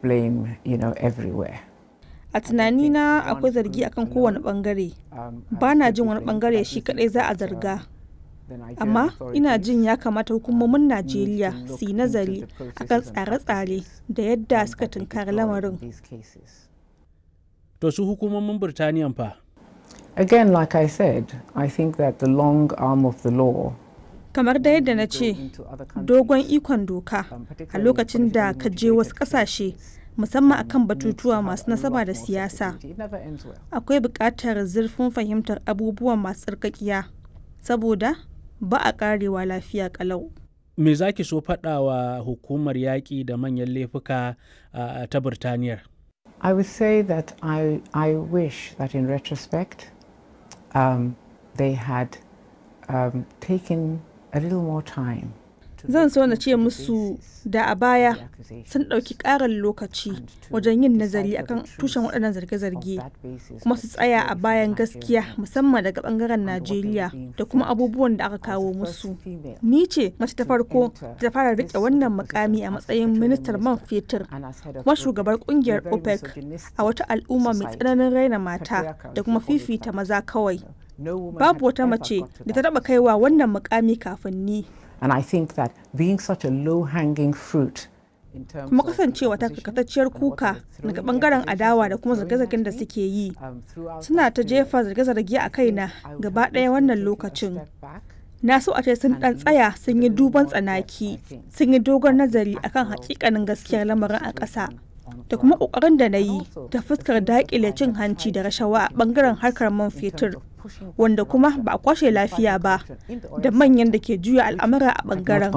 blame, you know, everywhere. A tunanina akwai zargi akan kowane bangare. Ba na jin wani bangare shi kadai za a zarga. Amma ina jin ya kamata hukumomin Najeriya su yi nazari akan tsare-tsare da yadda suka tunkari lamarin. To su hukumomin Birtaniyan fa? Again, like I said, I think that the long arm of the law Kamar da yadda na ce, dogon ikon doka a lokacin da ka je wasu ƙasashe musamman akan batutuwa masu nasaba da siyasa. Akwai buƙatar zurfin fahimtar abubuwan masu tsarkakiya, saboda ba a ƙarewa lafiya ƙalau. Me za ki so faɗa wa hukumar yaƙi da manyan laifuka uh, ta Birtaniyar? I would say that I, I wish that in retrospect um, they had um, taken a little more time. Zan so na ce musu da a baya sun ɗauki ƙarin lokaci wajen yin nazari akan tushen waɗannan zarge-zarge kuma su tsaya a bayan gaskiya musamman daga ɓangaren Najeriya da kuma abubuwan da aka kawo musu. Ni ce mace ta farko ta fara riƙe wannan mukami a matsayin ministar man fetur kuma shugabar ƙungiyar OPEC a wata al'umma mai tsananin raina mata da kuma fifita maza kawai. Babu wata mace da ta taɓa kaiwa wannan mukami kafin ni. And I think that being such a low-hanging fruit kuma kasancewa ta karkatacciyar kuka daga bangaren adawa da kuma zarge-zargen da suke yi suna ta jefa zarge-zarge a kaina gaba ɗaya wannan lokacin na so a ce sun ɗan tsaya sun yi duban tsanaki sun yi dogon nazari akan hakikanin gaskiyar lamarin a ƙasa da kuma ƙoƙarin da na yi ta fuskar daƙile cin hanci da rashawa a bangaren harkar man fetur wanda kuma ba a kwashe lafiya ba da manyan da ke juya al'amura a bangaren.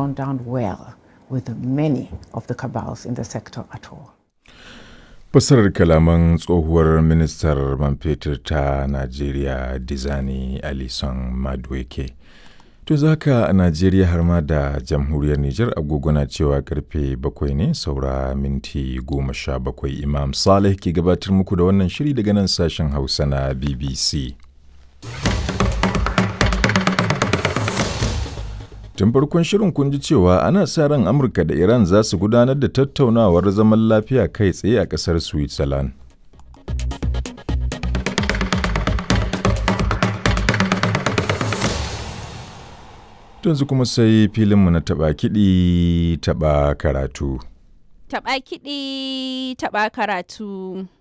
with many of the cabals in the sector at all. Fasarar kalaman tsohuwar ministar man fetur ta Najeriya Dizani Alison Madueke. To zaka a Najeriya har ma da jamhuriyar Nijar agogona cewa karfe bakwai ne saura minti goma sha bakwai Imam Saleh ke gabatar muku da wannan shiri daga nan sashen Hausa na BBC. Tun farkon shirin kun ji cewa ana sa ran Amurka da Iran za su gudanar da tattaunawar zaman lafiya kai tsaye a ƙasar Switzerland. Yanzu kuma sai filinmu na taɓa kiɗi taɓa karatu. Taɓa kiɗi taɓa karatu.